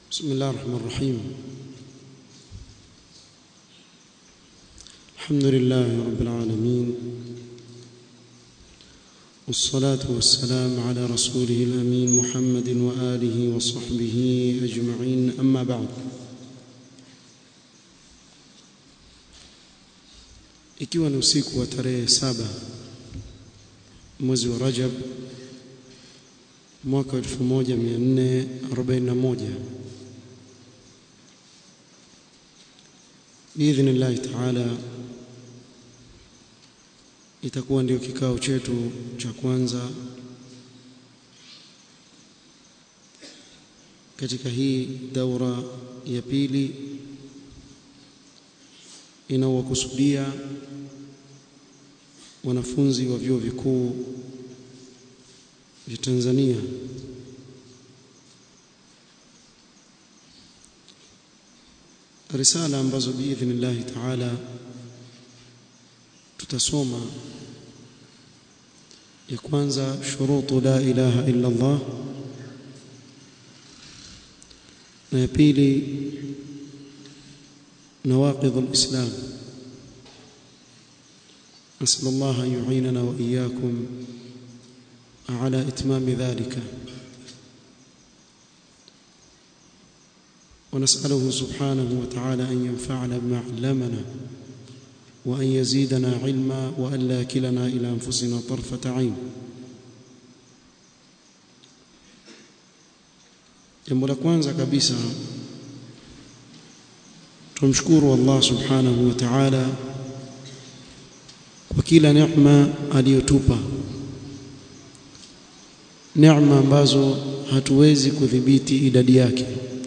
بسم الله الرحمن الرحيم الحمد لله رب العالمين والصلاة والسلام على رسوله الأمين محمد وآله وصحبه أجمعين أما بعد ikiwa ni usiku wa tarehe saba mwezi wa Rajab mwaka 1441 biidhnillahi taala itakuwa ndio kikao chetu cha kwanza katika hii daura ya pili inaowakusudia wanafunzi wa vyuo vikuu vya Tanzania risala ambazo biidhnillahi taala tutasoma ya kwanza shurutu la ilaha illa Allah na ya pili nawaqidh alislam نسأل الله أن يعيننا وإياكم على إتمام ذلك ونسأله سبحانه وتعالى أن ينفعنا بما علمنا وأن يزيدنا علما وأن لا كلنا إلى أنفسنا طرفة عين jambo la kwanza kabisa tumshukuru Allah subhanahu wa ta'ala kwa kila neema aliyotupa neema ambazo hatuwezi kudhibiti idadi yake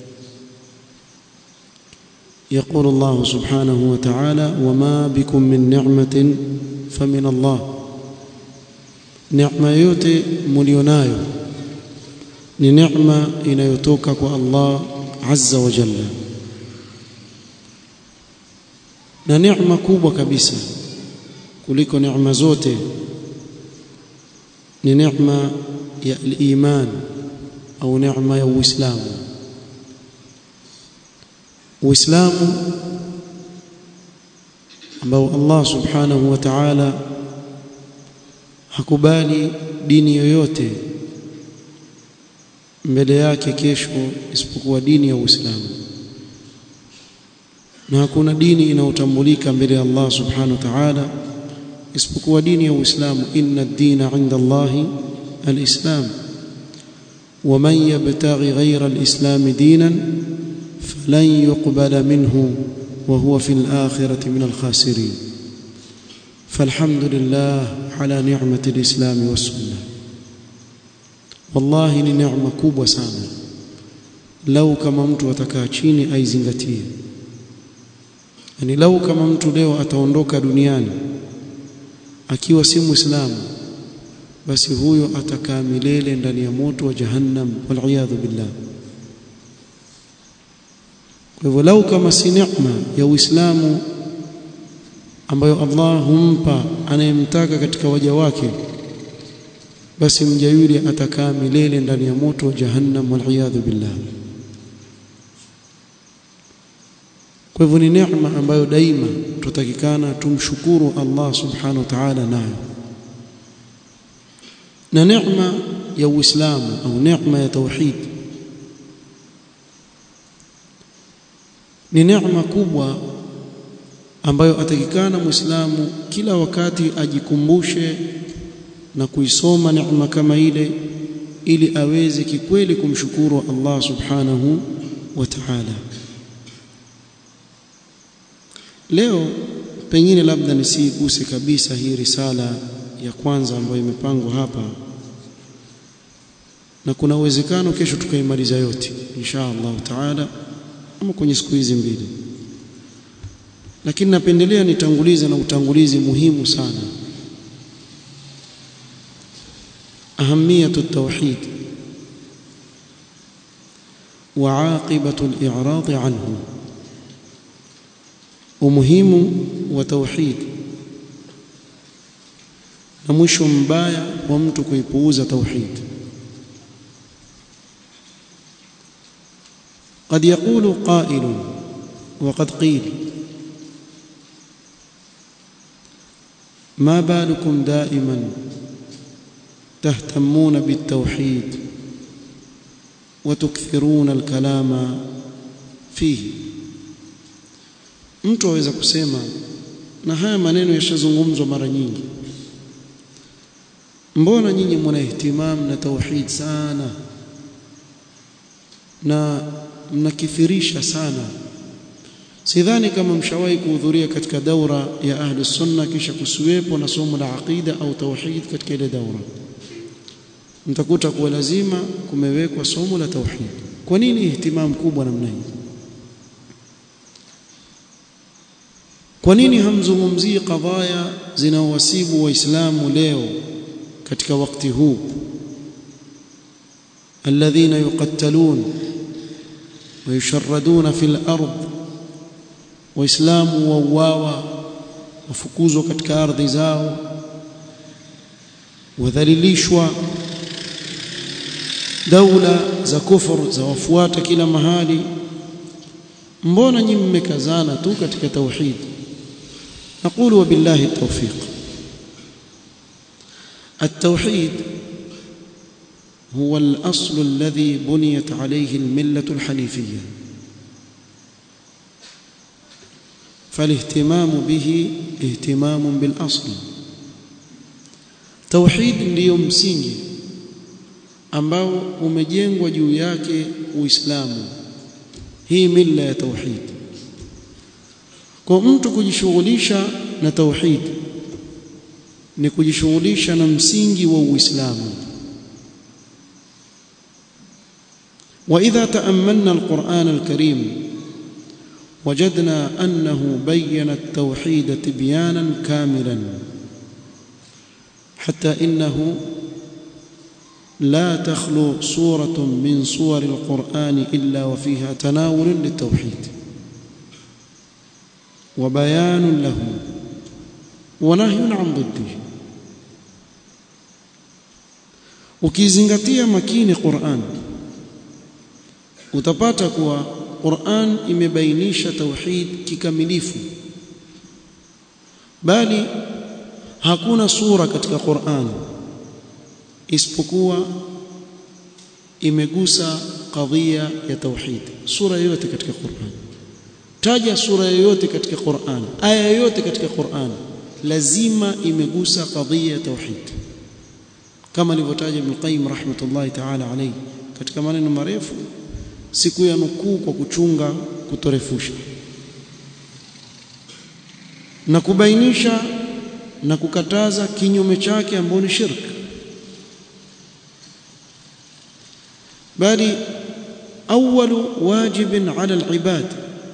يقول الله سبحانه وتعالى وما بكم من نعمة فمن الله نعمة yote mlionayo ni neema inayotoka kwa Allah azza wa jalla na neema kubwa kabisa kuliko neema zote ni neema ya iman au neema ya uislamu uislamu ambao Allah subhanahu wa ta'ala hakubali dini yoyote mbele yake kesho isipokuwa dini ya Uislamu na hakuna dini inayotambulika mbele ya Allah subhanahu wa ta'ala isipokuwa dini ya Uislamu inna ad-dina 'inda Allahi al-islam ومن يبتغي غير الإسلام دينا فلن يقبل منه وهو في الآخرة من الخاسرين فالحمد لله على نعمة الإسلام والسنة والله ni neema kubwa sana lau kama mtu atakaa chini aizingatie yani lau kama mtu leo ataondoka duniani akiwa si muislamu basi huyo atakaa milele ndani ya moto wa jahannam wal billah kwa hivyo lau kama si neema ya Uislamu ambayo Allah humpa anayemtaka katika waja wake basi mja yule atakaa milele ndani ya moto wa jahannam wal billah kwa hivyo ni neema ambayo daima tutatakikana tumshukuru Allah subhanahu wa ta'ala nayo na neema ya Uislamu au neema ya tauhid ni neema kubwa ambayo atakikana Muislamu kila wakati ajikumbushe na kuisoma neema kama ile ili aweze kikweli kumshukuru Allah subhanahu wa ta'ala leo pengine labda nisiguse kabisa hii risala ya kwanza ambayo imepangwa hapa na kuna uwezekano kesho tukaimaliza yote insha Allah taala ama kwenye siku hizi mbili lakini napendelea nitangulize na utangulizi muhimu sana ahamiyatu at-tauhid wa aqibatu al-i'rad anhu umuhimu wa tauhid na mwisho mbaya wa mtu kuipuuza tauhid قد يقول قائل وقد قيل ما بالكم دائما تهتمون بالتوحيد وتكثرون الكلام فيه mtu aweza kusema na haya maneno yashazungumzwa mara nyingi mbona nyinyi mna ihtimam na tauhid sana na mnakithirisha sana sidhani kama mshawahi kuhudhuria katika daura ya ahli sunna kisha kusiwepo na somo la aqida au tauhid katika ile daura mtakuta kuwa lazima kumewekwa somo la tauhid kwa nini ihtimam kubwa namna hii kwa nini hamzungumzii kadhaya zinaowasibu waislamu leo katika wakati huu alladhina yuqattalun ويشردون في الأرض waislamu wauawa wafukuzwa katika ardhi zao wadhalilishwa daula za kufur za wafuata kila mahali mbona nyinyi mmekazana tu katika tauhid نقول وبالله التوفيق التوحيد هو الأصل الذي بنيت عليه الملة الحنيفية فالاهتمام به اهتمام بالأصل توحيد ndio msingi ambao umejengwa juu yake Uislamu hii mila ya tauhid kwa mtu kujishughulisha na tauhid ni kujishughulisha na msingi wa Uislamu وإذا تأملنا القرآن الكريم وجدنا أنه بين التوحيد تبيانا كاملا حتى إنه لا تخلو سورة من سور القرآن إلا وفيها تناول للتوحيد وبيان له ونهي عن ضده ukizingatia makini Qur'an utapata kuwa Qur'an imebainisha tauhid kikamilifu bali hakuna sura katika Qur'an isipokuwa imegusa kadhia ya tauhid sura yoyote katika Qur'an taja sura yoyote katika Qur'an aya yoyote katika Qur'an lazima imegusa kadhia ya tauhid kama alivyotaja Ibn Qayyim rahmatullahi ta'ala alayhi katika maneno marefu siku ya nukuu kwa kuchunga kutorefusha na kubainisha na kukataza kinyume chake ambao ni shirk bali أول واجب على العباد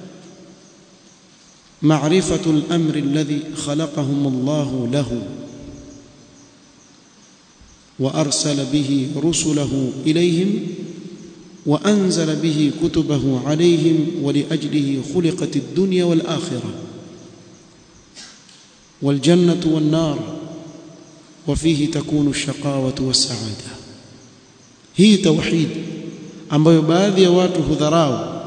معرفة الأمر الذي خلقهم الله له وأرسل به رسله إليهم وأنزل به كتبه عليهم ولأجله خلقت الدنيا والآخرة والجنة والنار وفيه تكون الشقاوة والسعادة هي توحيد ambayo baadhi ya watu hudharau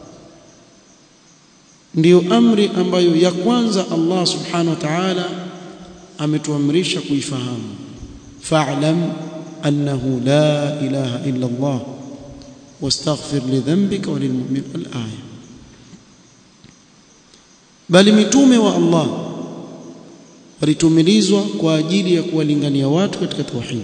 ndiyo amri ambayo ya kwanza Allah subhanahu wa ta'ala ametuamrisha kuifahamu fa'lam annahu la ilaha illa Allah واستغفر لذنبك وللمؤمن الآية bali mitume wa Allah walitumilizwa kwa ajili ya kuwalingania watu katika tauhid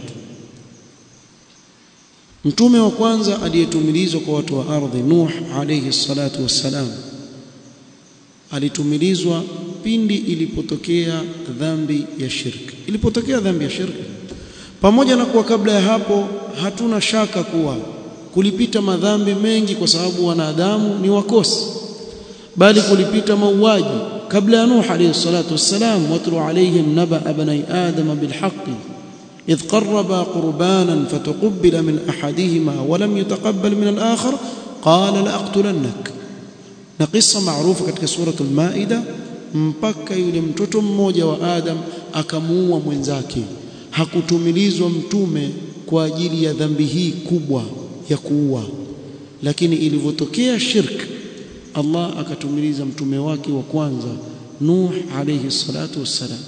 mtume wa kwanza aliyetumilizwa kwa watu wa ardhi Nuh alayhi salatu wassalam alitumilizwa pindi ilipotokea dhambi ya shirki ilipotokea dhambi ya shirki pamoja na kuwa kabla ya hapo hatuna shaka kuwa kulipita madhambi mengi kwa sababu wanadamu ni wakosi bali kulipita mauaji kabla ya Nuh alayhi salatu wassalam watlu alayhim naba bani adama bilhaqqi إذ قربا قربانا فتقبل من أحدهما ولم يتقبل من الآخر قال لأقتلنك نقصة معروفة katika سورة المائدة mpaka yule mtoto mmoja wa Adam akamuua mwenzake hakutumilizwa mtume kwa ajili ya dhambi hii kubwa ya kuua lakini ilivyotokea shirk Allah akatumiliza mtume wake wa kwanza Nuh alayhi salatu wassalam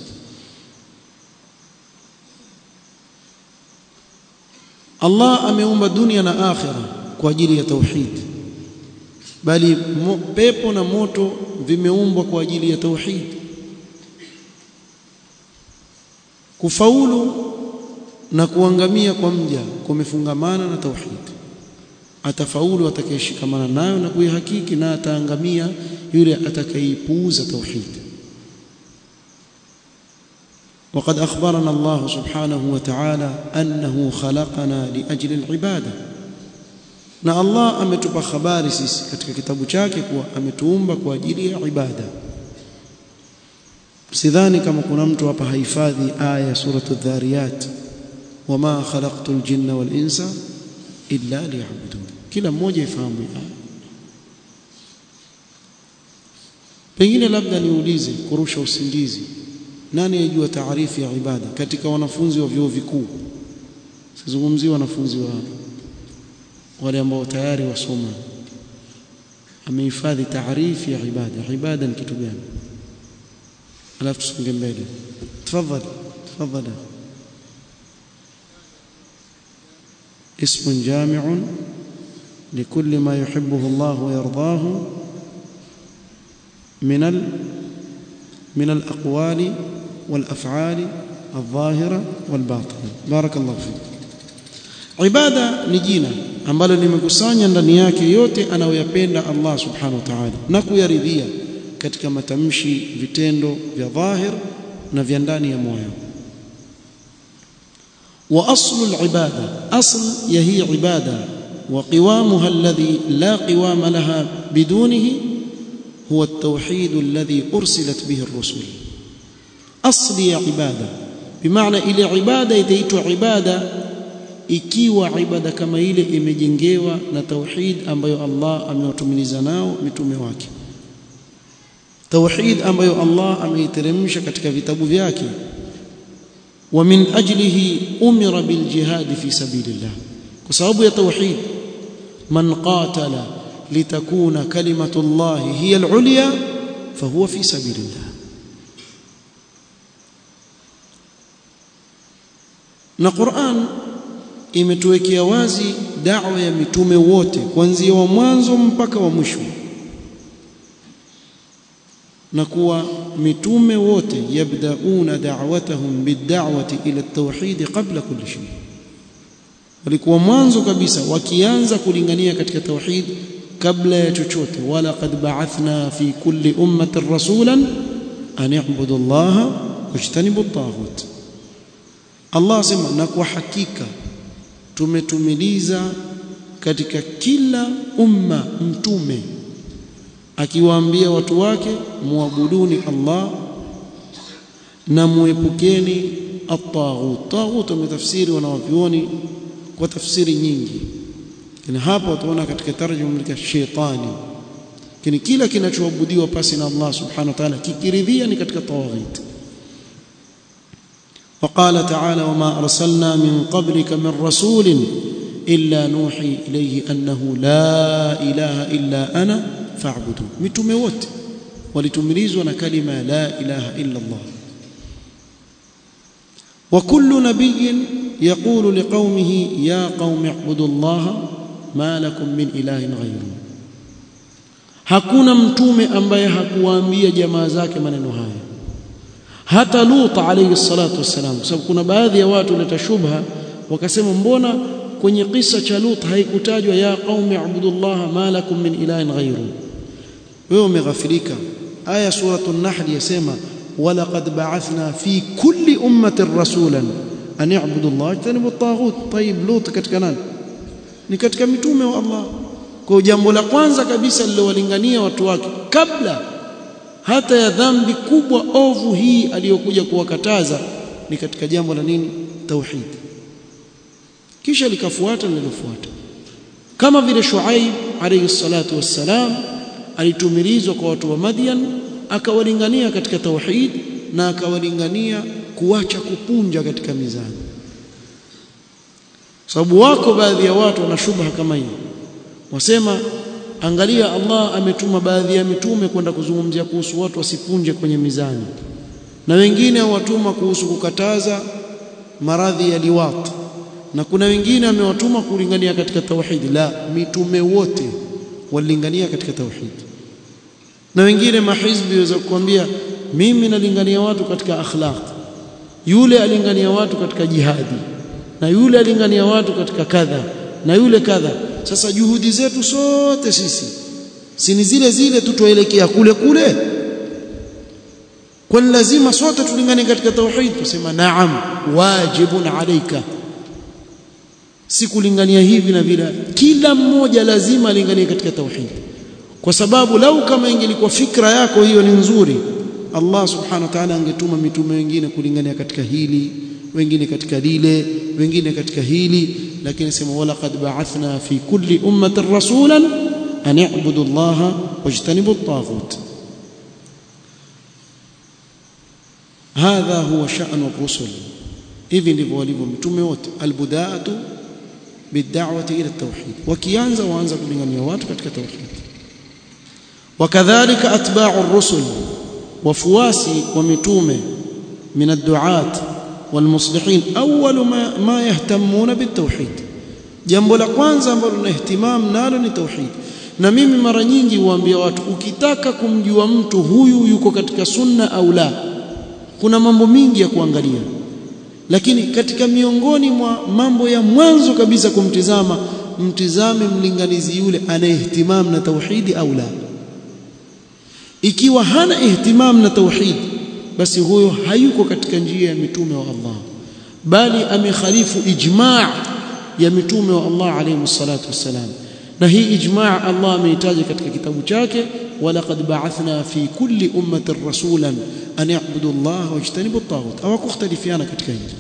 Allah ameumba dunia na akhira kwa ajili ya tauhid bali mo, pepo na moto vimeumbwa kwa ajili ya tauhid kufaulu na kuangamia kwa mja kumefungamana na tauhid atafaulu atakayeshikamana nayo na kuihakiki na ataangamia yule atakayeipuuza tauhid وقد أخبرنا الله سبحانه وتعالى أنه خلقنا لأجل العبادة na Allah ametupa habari sisi katika kitabu chake kuwa ametuumba kwa ajili ya ibada sidhani kama kuna mtu hapa hahifadhi aya suratu dhariyat wama khalaqtu ljinna wal insa illa liya'budun kila mmoja ifahamu aya pengine labda niulize kurusha usingizi nani ajua taarifu ya ibada katika wanafunzi wa vyuo vikuu sizungumzie wanafunzi wa wale ambao tayari wasoma amehifadhi taarifu ya ibada ibada ni kitu gani alafu tusonge mbele tafadhali tafadhali اسم جامع لكل ما يحبه الله ويرضاه من ال من الأقوال والأفعال الظاهرة والباطنة بارك الله فيك ibada ni jina ambalo limekusanya ndani yake yote anayoyapenda Allah subhanahu wa ta'ala na kuyaridhia katika matamshi vitendo vya dhahir na vya ndani ya moyo wa aslu al-ibada asl ya hii ibada wa qiwamuha alladhi la qiwama laha bidunihi huwa at-tauhid alladhi ursilat bihi ar-rusul asli ya ibada bimaana ile ibada itaitwa ibada ikiwa ibada kama ile imejengewa na tauhid ambayo Allah amewatumiliza nao mitume wake tauhid ambayo Allah ameiteremsha katika vitabu vyake wa min ajlihi umira bil jihad fi sabilillah kwa sababu ya tauhid man qatala litakuna kalimatu Allah hiya al-ulya fahuwa fi sabilillah na Qur'an imetuwekea wazi da'wa ya mitume wote kuanzia wa mwanzo mpaka wa mwisho na kuwa mitume wote yabdauna da'watahum bid-da'wati ila at-tauhid qabla kulli shay walikuwa mwanzo kabisa wakianza kulingania katika tauhid kabla ya chochote wala qad ba'athna fi kulli ummatin rasulan an i'budu allaha wajtanibu at-taghut Allah asema na kwa hakika tumetumiliza katika kila umma mtume akiwaambia watu wake muabuduni Allah na muepukeni at-taghut taghut umetafsiri wanawavyuoni kwa tafsiri nyingi lakini hapa utaona katika tarjuma ya shetani lakini kila kinachoabudiwa pasi na Allah subhanahu wa ta'ala kikiridhia ni katika tawaghit وقال تعالى وما أرسلنا من قبلك من رسول إلا نوحي إليه أنه لا إله إلا أنا فاعبدون متومه wote walitumilizwa na kalima la ilaha illa Allah وكل نبي يقول لقومه يا قوم اعبدوا الله ما لكم من إله غيره hakuna mtume ambaye hakuwaambia jamaa zake maneno haya hata Lut alayhi salatu wassalam kwa sababu kuna baadhi ya watu waleta shubha wakasema mbona kwenye kisa cha Lut haikutajwa ya qaumi ibudullah ma lakum min ilahin ghayru wewe umeghafilika aya suratul nahl yasema walaqad ba'athna fi kulli ummatin rasulan an i'budu Allah tanibu at-taghut tayib Lut katika nani ni katika mitume wa Allah kwa jambo la kwanza kabisa lilowalingania watu wake kabla hata ya dhambi kubwa ovu hii aliyokuja kuwakataza ni katika jambo la nini tauhid kisha likafuata lililofuata kama vile Shuaib alayhi salatu wassalam alitumilizwa kwa watu wa Madian akawalingania katika tauhid na akawalingania kuacha kupunja katika mizani sababu wako baadhi ya watu wana shubha kama hiyo wasema angalia Allah ametuma baadhi ya mitume kwenda kuzungumzia kuhusu watu wasipunje kwenye mizani na wengine watuma kuhusu kukataza maradhi ya liwat na kuna wengine amewatuma kulingania katika tauhid la mitume wote walilingania katika tauhid na wengine mahizbi waweza kukwambia mimi nalingania watu katika akhlaq yule alingania watu katika jihadi na yule alingania watu katika kadha na yule kadha sasa juhudi zetu sote sisi si ni zile zile tu tuelekea kule kule kwani lazima sote tulingane katika tauhid tusema naam wajibun alaika si kulingania hivi na vile kila mmoja lazima alinganie katika tauhid kwa sababu lau kama ingelikuwa fikra yako hiyo ni nzuri Allah subhanahu wa ta'ala angetuma mitume wengine kulingania katika hili wengine katika lile wengine katika hili lakini sema wala qad ba'athna fi kulli ummatin rasulan an i'budu Allah wajtanibu at-taghut hadha huwa sha'nu ar-rusul hivi ndivyo walivyo mitume wote albudaatu bid'awati ila at-tauhid wakianza waanza kulingania watu katika tauhid wakadhalika atba'u ar-rusul wafuasi wa mitume min ad-du'at والمصلحين أول ما, ما يهتمون بالتوحيد jambo la kwanza ambalo na ihtimam nalo ni tauhid na mimi mara nyingi huambia watu ukitaka kumjua mtu huyu yuko katika sunna au la kuna mambo mingi ya kuangalia lakini katika miongoni mwa mambo ya mwanzo kabisa kumtizama mtizame mlinganizi yule anayehtimam na tauhidi au la ikiwa hana ihtimam na tauhidi basi huyo hayuko katika njia ya mitume wa Allah bali amekhalifu ijma' ya mitume wa Allah alayhi salatu wassalam na hii ijma' Allah ameitaja katika kitabu chake walaqad ba'athna fi kulli ummatin rasulan an ya'budu Allah wajtanibu at-taghut au kukhtalifiana katika hili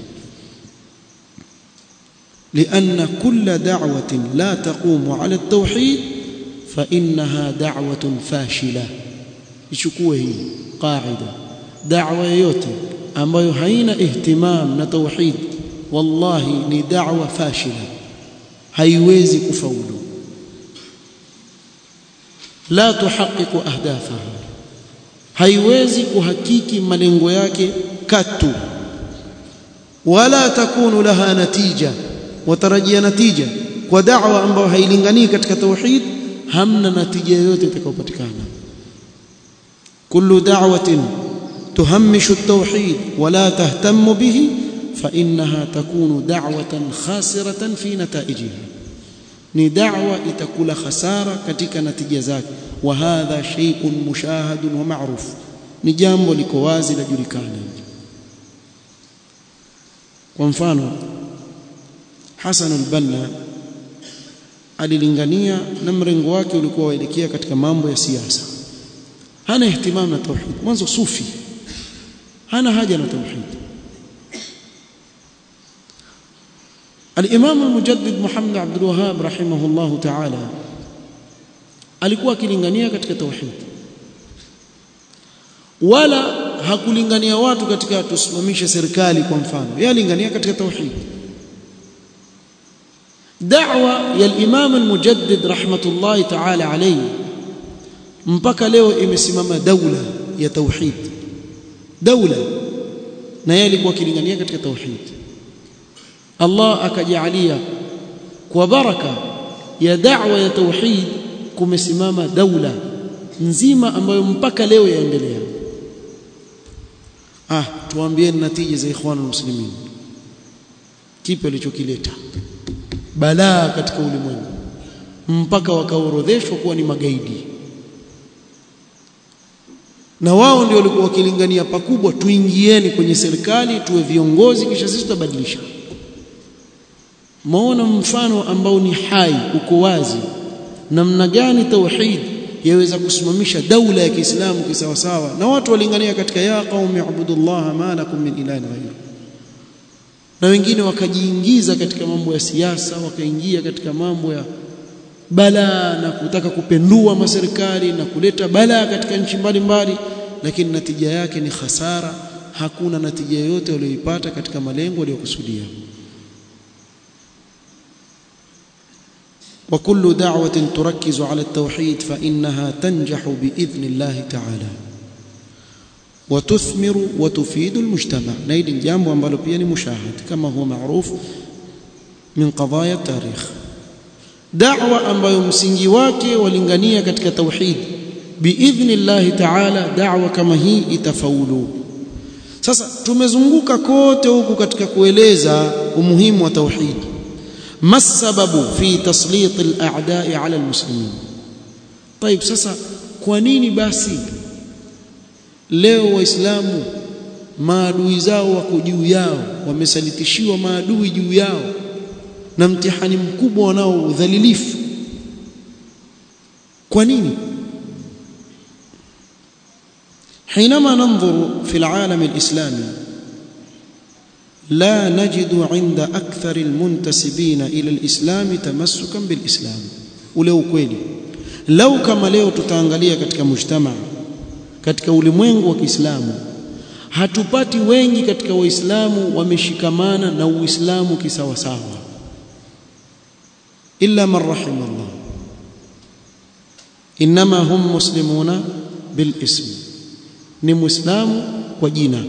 لأن كل دعوة لا تقوم على التوحيد فإنها دعوة فاشلة يشكوه هي قاعده da'wa yoyote ambayo haina ihtimam na tauhid wallahi ni da'wa fashila haiwezi kufaulu la tuhaqiqu ahdafaha haiwezi kuhakiki malengo yake katu wala takunu laha natija watarajia natija kwa da'wa ambayo hailinganii katika tauhid hamna natija yoyote itakayopatikana kullu da'watin تهمش التوحيد ولا تهتم به فإنها تكون دعوة خاسرة في نتائجها ni da'wa itakula khasara katika natija zake wa hadha shay'un mushahadun wa ma'ruf ni jambo liko wazi la julikana kwa mfano Hasan al-Banna alilingania na mrengo wake ulikuwa waelekea katika mambo ya siasa hana ihtimam na tauhid mwanzo sufi hana haja na tauhid الامام المجدد محمد عبد الوهاب رحمه الله تعالى alikuwa akilingania katika tauhid wala hakulingania watu katika tusimamishe serikali kwa mfano yeye alingania katika tauhid da'wa ya al-imam al-mujaddid rahmatullahi ta'ala alayhi mpaka leo imesimama daula ya tauhid daula na yeye alikuwa akilingania katika tauhid Allah akajalia kwa baraka ya da'wa ya tauhid kumesimama daula nzima ambayo mpaka leo yaendelea ah tuambie natija za ikhwan muslimin kipi alichokileta balaa katika ulimwengu mpaka wakaorodheshwa kuwa ni magaidi na wao ndio walikuwa wakilingania pakubwa tuingieni kwenye serikali tuwe viongozi kisha sisi tutabadilisha maona mfano ambao ni hai uko wazi namna gani tauhid yaweza kusimamisha daula ya Kiislamu kisawasawa na watu walingania katika ya qaumi ibudullah ma lakum min ilahin ghayr na wengine wakajiingiza katika mambo ya siasa wakaingia katika mambo ya balaa na kutaka kupendua maserikali na kuleta balaa katika nchi mbalimbali lakini natija yake ni hasara hakuna natija yoyote walioipata katika malengo waliyokusudia وكل دعوة تركز على التوحيد فإنها تنجح بإذن الله تعالى وتثمر وتفيد المجتمع نيل الجامب وانبالو بياني مشاهد كما هو معروف من قضايا التاريخ دعوة ambayo msingi wake walingania katika tauhid biidhni llahi taala da'wa kama hii itafaulu sasa tumezunguka kote huku katika kueleza umuhimu wa tauhid ما السبب في تسليط الاعداء على المسلمين طيب sasa kwa nini basi leo waislamu maadui zao wako juu yao wamesalitishiwa maadui juu yao na mtihani mkubwa wanao udhalilifu kwa nini حينما ننظر في العالم الإسلامي لا نجد عند أكثر المنتسبين إلى الإسلام تمسكا بالإسلام ولو kweli lau kama leo tutaangalia katika mujtama katika ulimwengu wa Kiislamu hatupati wengi katika waislamu wameshikamana na uislamu kisawasawa illa man rahima Allah inma hum muslimuna bil ism ni muislamu kwa jina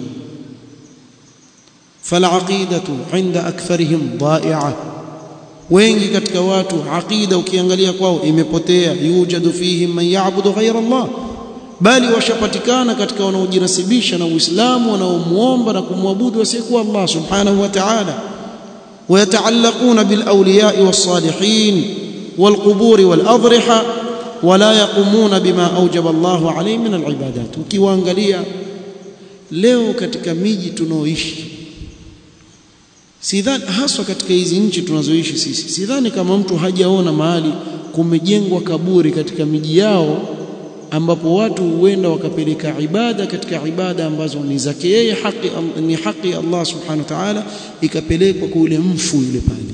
falaqidatu inda aktharihim dha'i'a wengi katika watu aqida ukiangalia kwao imepotea yujadu fihim man ya'budu ghayra Allah bali washapatikana katika wanaojinasibisha na Uislamu wanaomuomba na kumwabudu wasiyekuwa Allah subhanahu wa ta'ala ويتعلقون بالأولياء والصالحين والقبور والأضرحة ولا يقومون بما أوجب الله عليه من العبادات ukiwaangalia leo katika miji tunaoishi sidhani haswa katika hizi nchi tunazoishi sisi sidhani kama mtu hajaona mahali kumejengwa kaburi katika miji yao ambapo watu huenda wakapeleka ibada katika ibada ambazo ni zake yeye haki ni haki Allah subhanahu wa ta'ala ikapelekwa kwa yule mfu yule pale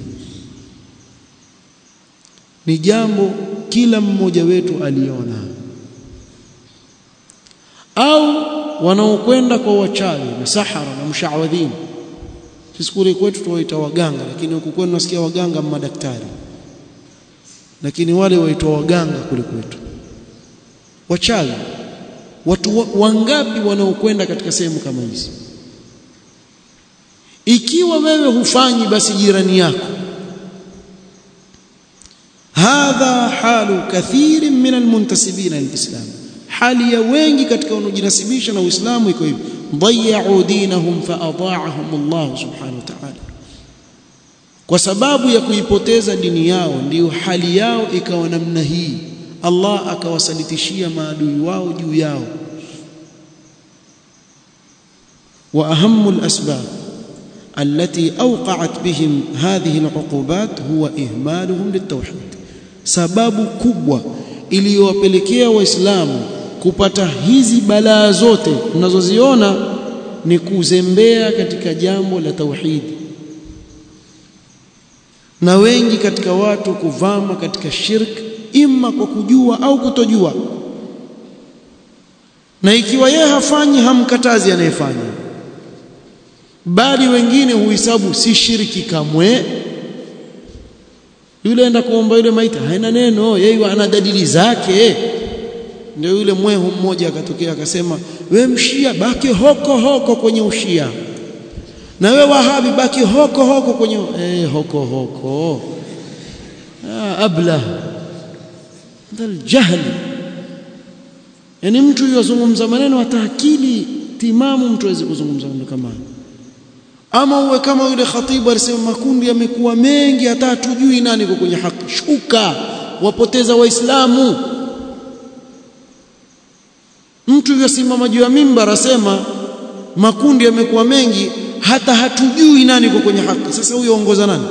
ni jambo kila mmoja wetu aliona au wanaokwenda kwa wachawi na sahara na mshawadhin sisi kule kwetu tuwaita waganga lakini huku kwenu nasikia waganga madaktari lakini wale waitwa waganga kule kwetu wachawi watu wangapi wanaokwenda katika sehemu kama hizi ikiwa wewe hufanyi basi jirani yako hadha halu kathirin min almuntasibina lilislam hali ya wengi katika wanaojinasibisha na Uislamu iko hivi ضيعوا دينهم فأضاعهم الله سبحانه وتعالى kwa sababu ya kuipoteza dini yao ndiyo hali yao ikawa namna hii Allah akawasalitishia maadui wao juu yao wa ahammu al-asbab التي أوقعت بهم هذه العقوبات هو إهمالهم للتوحيد sababu kubwa iliyowapelekea waislamu kupata hizi balaa zote tunazoziona ni kuzembea katika jambo la tauhidi na wengi katika watu kuvama katika shirk imma kwa kujua au kutojua na ikiwa yeye hafanyi hamkatazi anayefanya bali wengine huhesabu si shiriki kamwe yule enda kuomba yule maiti haina neno yeye ana dalili zake ndio yule mwehu mmoja akatokea akasema we mshia baki hoko hoko kwenye ushia na we wahabi baki hoko hoko kwenye eh hoko hoko ah, abla dal jahl yani mtu yozungumza maneno hata akili timamu mtu aweze kuzungumza maneno kama ama uwe kama yule khatibu alisema makundi yamekuwa mengi hata hatujui nani yuko kwenye haki shuka wapoteza waislamu mtu yosimama juu ya mimbar asema makundi yamekuwa mengi hata hatujui nani yuko kwenye haki sasa huyo ongoza nani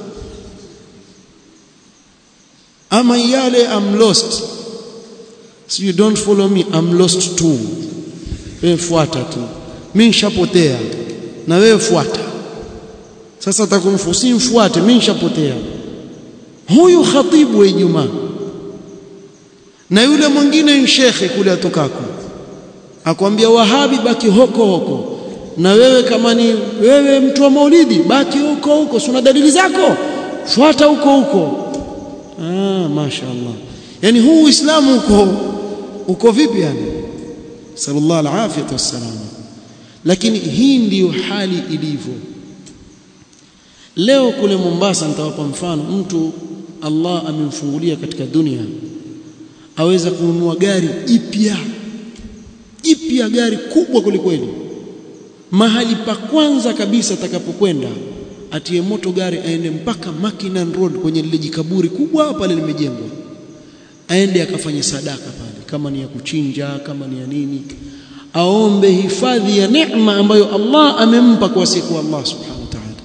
ama yale I'm lost so you don't follow me I'm lost too wewe fuata tu mimi nishapotea na wewe fuata sasa atakumfusi mfuate mimi nishapotea huyu khatibu wa Ijumaa na yule mwingine ni shekhe kule atokako akwambia wahabi baki hoko hoko na wewe kama ni wewe mtu wa maulidi baki huko huko si una dalili zako fuata huko huko ah mashaallah yani huu uislamu uko uko vipi yani sallallahu alafiyatu wassalam lakini hii ndiyo hali ilivyo leo kule Mombasa nitawapa mfano mtu Allah amemfungulia katika dunia aweza kununua gari jipya jipya gari kubwa kulikweli mahali pa kwanza kabisa atakapokwenda atie moto gari aende mpaka Mackinnon Road kwenye lile jikaburi kubwa pale limejengwa aende akafanye sadaka pale kama ni ya kuchinja kama ni ya nini aombe hifadhi ya neema ambayo Allah amempa kwa siku Allah subhanahu wa ta'ala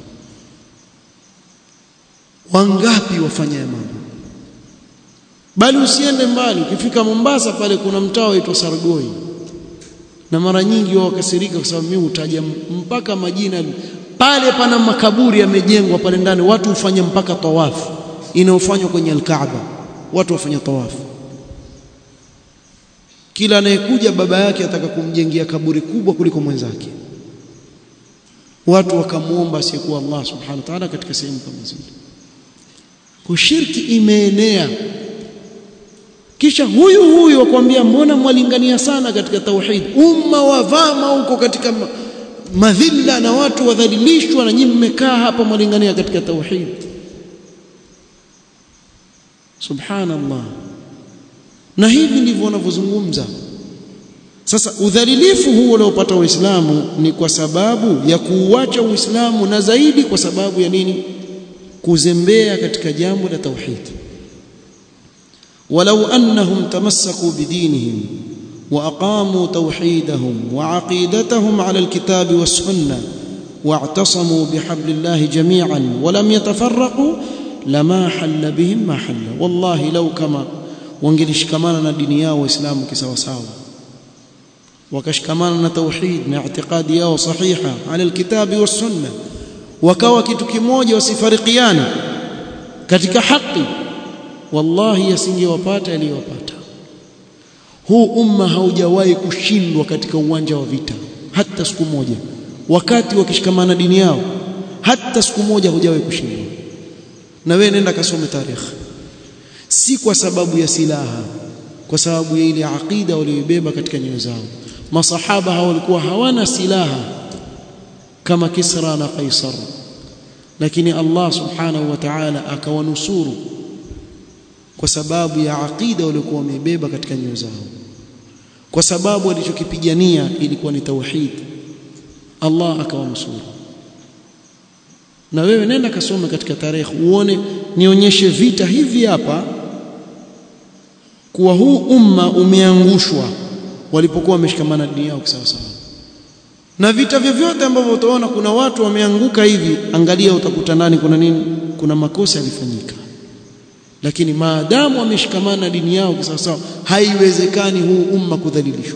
wangapi wafanya mambo bali usiende mbali ukifika Mombasa pale kuna mtaa waitwa Sargoi na mara nyingi wao wakasirika kwa sababu mimi utaja mpaka majina pale pana makaburi yamejengwa pale ndani watu hufanya mpaka tawafu inayofanywa kwenye al-Kaaba watu wafanya tawafu kila anayekuja baba yake ataka kumjengea kaburi kubwa kuliko mwenzake watu wakamuomba asiyekuwa Allah subhanahu wa ta'ala katika sehemu kama zile kushiriki imeenea kisha huyu huyu akwambia mbona mwalingania sana katika tauhid umma wavama huko katika madhila na watu wadhalilishwa na nyinyi mmekaa hapa mwalingania katika tauhid subhanallah na hivi ndivyo wanavyozungumza sasa udhalilifu huu uliopata Uislamu ni kwa sababu ya kuuacha Uislamu na zaidi kwa sababu ya nini kuzembea katika jambo la tauhid ولو أنهم تمسكوا بدينهم وأقاموا توحيدهم وعقيدتهم على الكتاب والسنة واعتصموا بحبل الله جميعا ولم يتفرقوا لما حل بهم ما حل والله لو كما wangelishikamana na dini yao waislamu kisawasawa wakashikamana na tauhid na i'tiqadi yao sahiha ala alkitabi was sunna wakawa kitu kimoja wasifarikiane katika haki wallahi yasingewapata aliyowapata huu umma haujawahi kushindwa katika uwanja wa vita hata siku moja wakati wakishikamana dini yao hata siku moja hujawahi kushindwa na wewe nenda kasome tarikhi si kwa sababu ya silaha kwa sababu ya ile aqida walioibeba katika nyoyo zao masahaba hao walikuwa hawana silaha kama Kisra na Kaisar lakini Allah subhanahu wa ta'ala akawanusuru kwa sababu ya aqida waliokuwa wameibeba katika nyoyo zao kwa sababu walichokipigania ilikuwa ni tauhid Allah akawanusuru na wewe nenda kasome katika tarehe uone nionyeshe vita hivi hapa kuwa huu umma umeangushwa walipokuwa wameshikamana dini yao sawa sawa na vita vyovyote ambavyo utaona kuna watu wameanguka hivi angalia utakuta ndani kuna nini kuna makosa yalifanyika lakini maadamu wameshikamana dini yao sawa sawa haiwezekani huu umma kudhalilishwa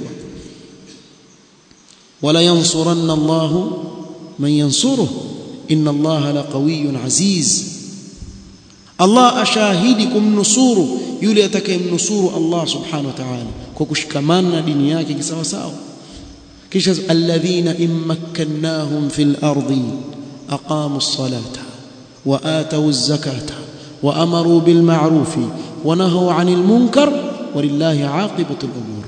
wala yansuranna Allahu man yansuruhu inna allaha laqawiyyun aziz Allah ashahidi kumnusuru yule atakayemnusuru Allah subhanahu wa ta'ala kwa kushikamana na dini yake kisawa sawa kisha alladhina immakkannahum fil ardi aqamu as-salata wa atu az-zakata wa amaru bil ma'ruf wa nahaw 'anil munkar walillahi 'aqibatu al-umur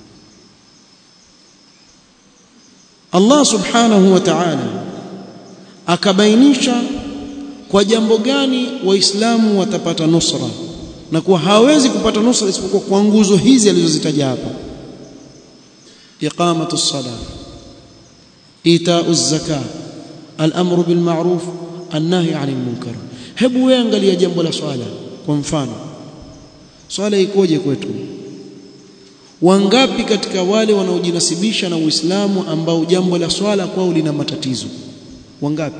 Allah subhanahu wa ta'ala akabainisha kwa jambo gani waislamu watapata nusra na kuwa hawezi kupata nusra isipokuwa kwa nguzo hizi alizozitaja hapa iqamatu ssalah itau zaka al-amru bil ma'ruf an-nahy 'anil munkar hebu wewe angalia jambo la swala kwa mfano swala ikoje kwetu wangapi katika wale wanaojinasibisha na Uislamu ambao jambo la swala kwao lina matatizo wangapi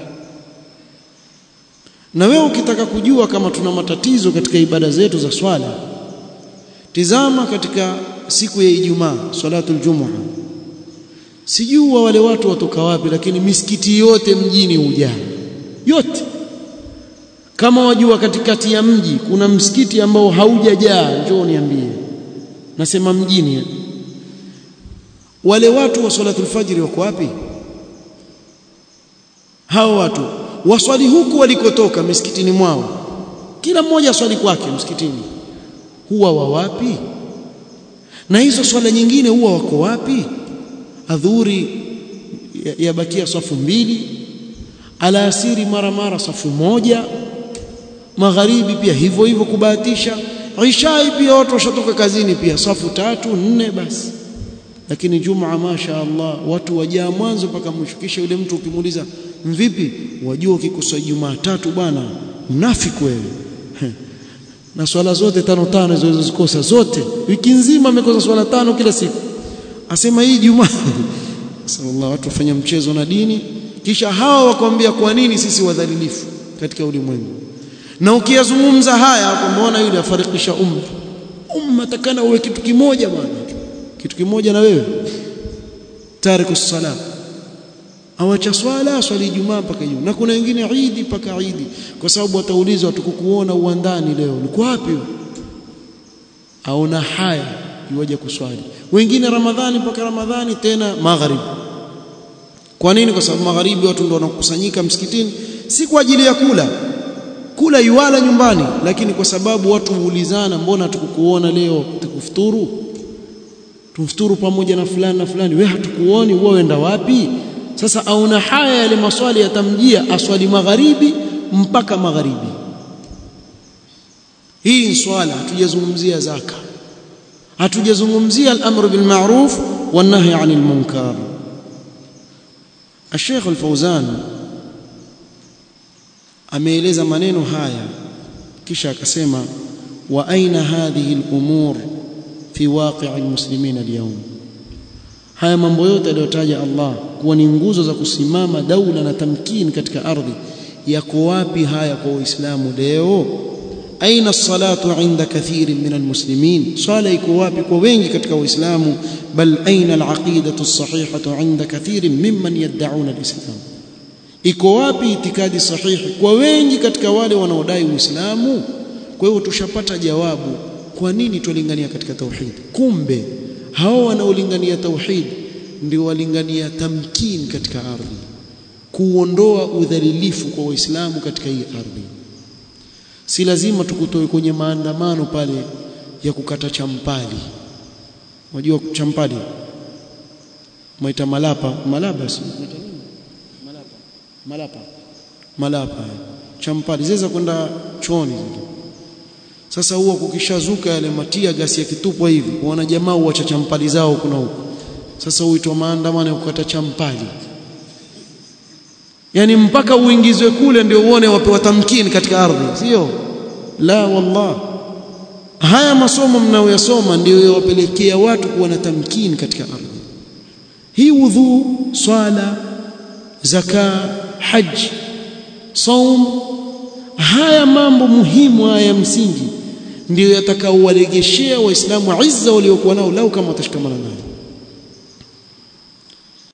na wewe ukitaka kujua kama tuna matatizo katika ibada zetu za swala tizama katika siku ya Ijumaa salatul Jumu'a sijua wale watu watoka wapi lakini misikiti yote mjini hujaa yote kama wajua katikati ya mji kuna msikiti ambao haujajaa njoo niambie nasema mjini wale watu wa salatul fajri wako wapi hao watu waswali huku walikotoka misikitini mwao kila mmoja swali kwake msikitini huwa wa wapi na hizo swala nyingine huwa wako wapi adhuri yabakia ya safu mbili alasiri mara mara safu moja magharibi pia hivyo hivyo kubahatisha ishai pia watu washatoka kazini pia safu tatu nne basi lakini jumaa masha Allah watu wajaa mwanzo mpaka mwisho kisha yule mtu ukimuuliza mvipi wajua ukikosa jumaa tatu bwana mnafiki wewe na swala zote tano tano hizo zilizozikosa zote wiki nzima amekosa swala tano kila siku asema hii jumaa sallallahu watu wafanya mchezo na dini kisha hawa wakwambia kwa nini sisi wadhalilifu katika ulimwengu na ukiyazungumza haya umeona yule afarikisha umma umma takana uwe kitu kimoja bwana kitu kimoja na wewe tariku sala awacha swala swali Ijumaa mpaka Ijumaa na kuna wengine Idi mpaka Idi kwa sababu wataulizwa tukukuona uwandani leo uko wapi aona haya yuwaje kuswali wengine Ramadhani mpaka Ramadhani tena magharibi kwa nini kwa sababu magharibi watu ndio wanakusanyika msikitini si kwa ajili ya kula kula yuala nyumbani lakini kwa sababu watu huulizana mbona tukukuona leo tukufuturu tumfuturu pamoja na fulani na fulani wewe hatukuoni wewe wenda wapi sasa auna haya yale maswali yatamjia aswali magharibi mpaka magharibi hii swala hatujazungumzia zaka hatujazungumzia al-amr bil ma'ruf wan nahy 'anil munkar الشيخ الفوزان ameeleza maneno haya kisha akasema wa aina hadhihi al-umur fi waqi' al-muslimin al-yawm haya mambo yote aliyotaja Allah kuwa ni nguzo za kusimama daula na tamkini katika ardhi yako wapi haya kwa waislamu leo aina salatu inda kathiri min almuslimin swala iko wapi kwa wengi katika waislamu bal aina alaqidatu as-sahihatu inda kathiri mimman yad'un alislam iko wapi itikadi sahihi kwa wengi katika wale wanaodai uislamu kwa hiyo tushapata jawabu kwa nini tulingania katika tauhid kumbe hao wanaolingania tauhid ndio walingania tamkin katika ardhi kuondoa udhalilifu kwa waislamu katika hii ardhi si lazima tukutoe kwenye maandamano pale ya kukata champali unajua champali maita malapa malapa si malapa malapa malapa champali ziweza kwenda choni sasa huwa kukishazuka yale matia gasi yakitupwa hivi wana jamaa huacha champali zao kuna huko sasa huitwa maandamano ya kukata champali yani mpaka uingizwe kule ndio uone wapewa tamkini katika ardhi sio la wallah haya masomo mnayoyasoma ndio yawapelekea watu kuwa na tamkini katika ardhi hii wudhu swala zaka haji saum haya mambo muhimu haya msingi ndio yatakaowaregeshea waislamu izza waliokuwa nao lau kama watashikamana nayo